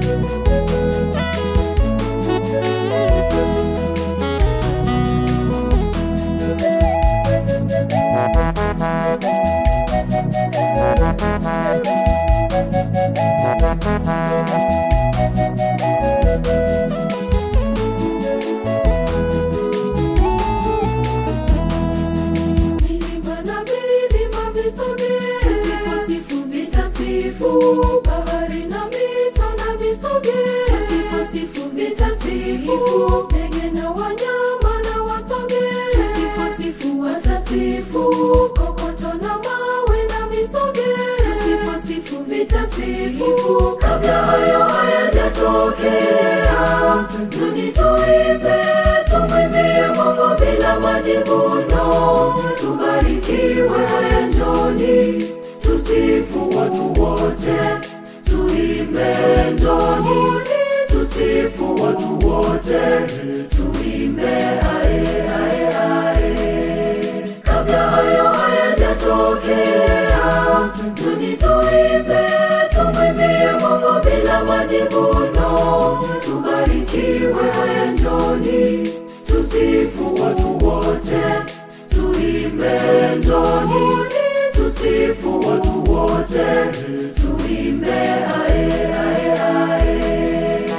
Milima na milima visogee, tusiposifu vitasifu. Bahari na mito na visogee, tusiposifu vitasifu. Ndege na wanyama na wasogee, tusiposifu watasifu. Kokoto na mawe na visogee, tusiposifu vitasifu. Kabla hayo hayajatokea, tuni tuimbe, tumwimbie Mungu bila majivuno. Tubarikiwe haya njoni, tusifu watu wote, tuimbe njoni, tusifu watu wote, tuimbe ae ae ae. Kabla hayo hayajatokea, tuni tuimbe, tumwimbie Mungu bila majivuno. Tubarikiwe haya njoni, tusifu watu wote, tuimbe njoni, tusifu watu wote, tuimbe ae ae ae.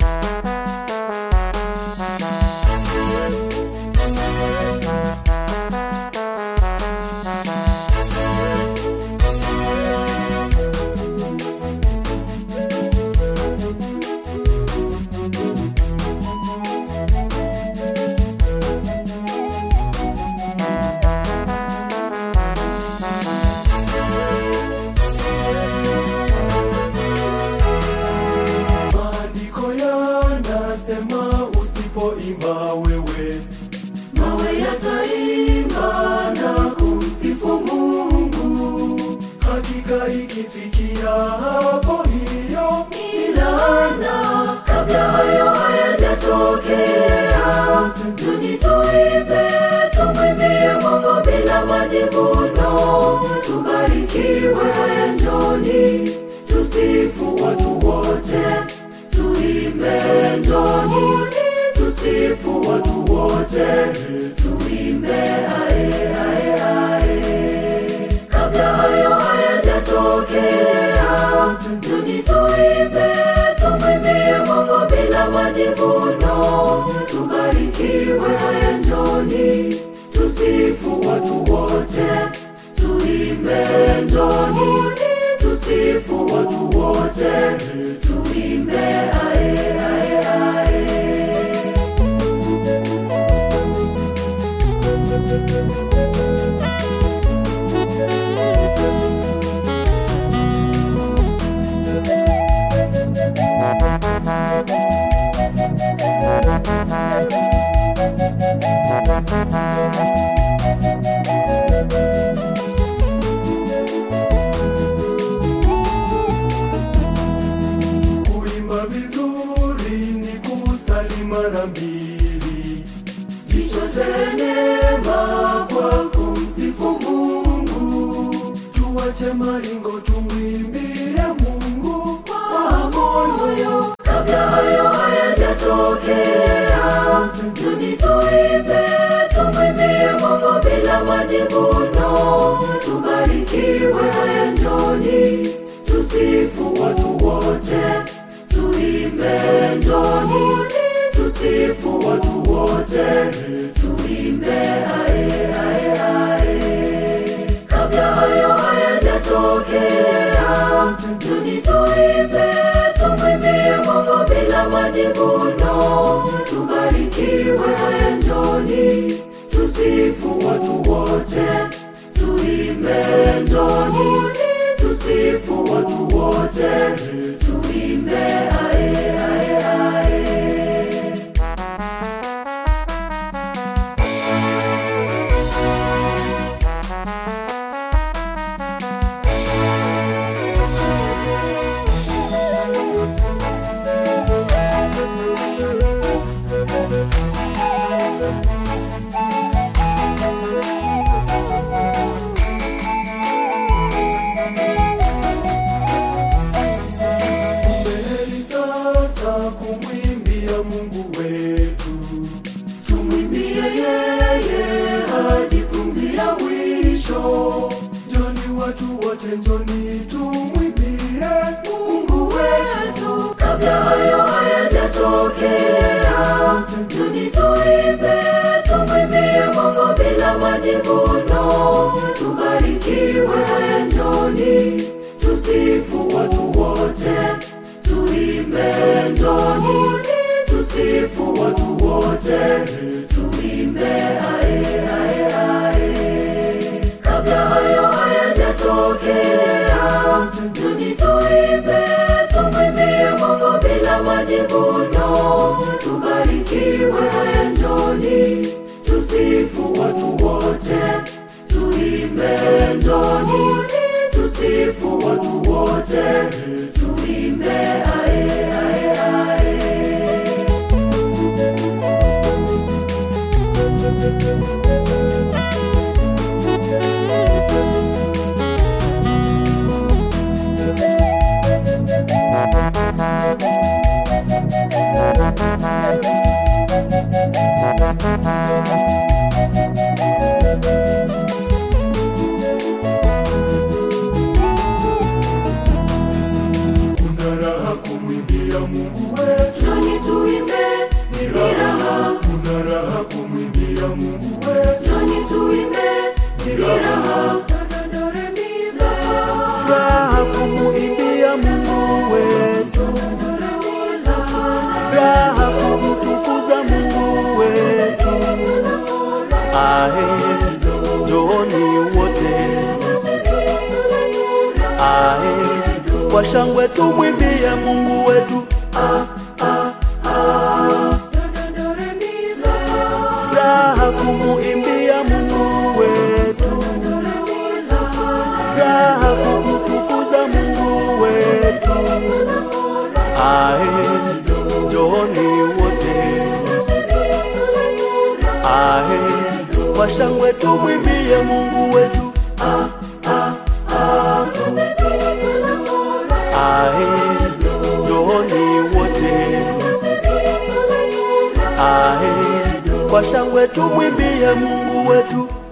Maandiko yanasema usipoimba wewe Mawe yataimba na kumsifu Mungu, hakika ikifikia hapo hiyo ilana kabla hayo hayajatokea, tuni tuimbe, tumwimbie Mungu bila majivuno. Tubarikiwe haya njoni, tusifu watu wote, tuimbe njoni, tusifu watu wote, tuimbe ae ae ae. Kabla hayo hayajatokea, tuni tuimbe, tumwimbie Mungu bila majivuno. Tubarikiwe haya njoni, tusifu watu wote, tuimbe njoni, tusifu watu wote, tuimbe ae ae ae. kuimba vizuri ni kusali mara mbili Jichote neema kwa kumsifu Mungu tuache maringo tumwimbie Mungu kwa moyo. Kabla hayo hayajatokea, tuni tuimbe, tumwimbie Mungu bila majivuno. Tubarikiwe haya njoni, tusifu watu wote, tuimbe njoni, tusifu watu wote, tuimbe ae ae ae. Kabla hayo hayajatokea, tuni tuimbe, tumwimbie Mungu bila majivuno. Tubarikiwe haya njoni, tusifu watu wote, tuimbe njoni, tusifu watu wote, tuimbe ae ae ae. raha kumwimbia Mungu wetu. tumwimbie yeye hadi pumzi ya mwisho. Njoni watu wote, njoni tumwimbie Mungu wetu, kabla hayo hayajatokea, njoni tuimbe, tumwimbie Mungu bila majivuno. Tubarikiwe, haya njoni, tusifu watu wote, tuimbe, njoni, tusifu watu wote, tuimbe, ae, ae, ae. Kabla hayo hayajatokea, njoni tuimbe, tumwimbie Mungu bila majivuno. Tubarikiwe, haya njoni, tusifu watu wote, tuimbe, njoni, tusifu watu wote, tuimbe, ae, ae, ae. kuna raha kumwimbia Mungu wetu. Njoni tuimbe, ni raha, Kuna raha kumwimbia Mungu wetu. njoni tuimbe, ni raha. raha kumuimbia Mungu wetu, raha kumtukuza Mungu wetu. Ahe, njooni wote, ahe, kwa shangwe tumwimbie Mungu wetu. Raha kumuimbia Mungu wetu, raha kumtukuza Mungu wetu. Ahe, njooni wote, ahe, kwa shangwe tumwimbie Mungu wetu. Ahe, njooni wote, ahe, kwa shangwe tumwimbie Mungu wetu.